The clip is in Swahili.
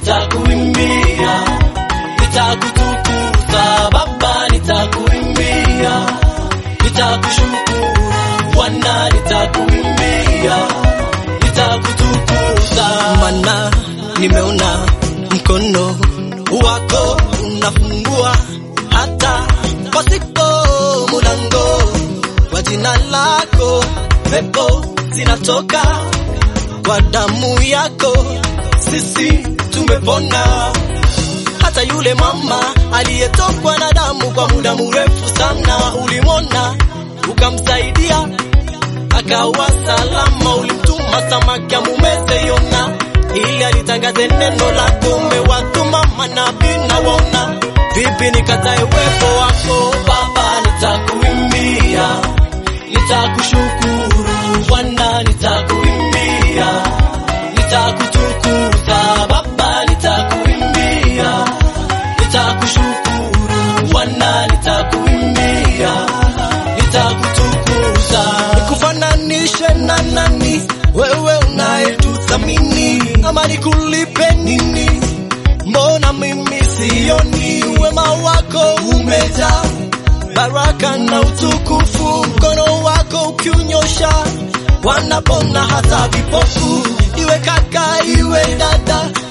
nitakuimbia, nitakutukuza Baba, nitakuimbia, nitakushukuru Bwana, nitakuimbia, nitakutukuza Mana nimeona mkono wako unafungua hata pasipo mulango, kwa jina lako pepo zinatoka, kwa damu yako sisi tumepona. Hata yule mama aliyetokwa na damu kwa muda mrefu sana, ulimwona ukamsaidia akawa salama. Ulimtuma samaki amumeze Yona ili alitangaze neno lako. Umewatuma manabii na waona, vipi nikatae uwepo wako Baba, nitakuimbia, nitakushukuru Bwana, nitakuimbia, nitakutukuza Baba, nitakuimbia, nitakushukuru Bwana, nitakuimbia, nitakutukuza nikufananishe na nani? Wewe unayetuthamini, ama nikulipe nini? Mbona mimi sioni wema wako umejaa baraka na utukufu, mkono wako ukiunyosha wanapona hata vipofu, iwe kaka iwe dada,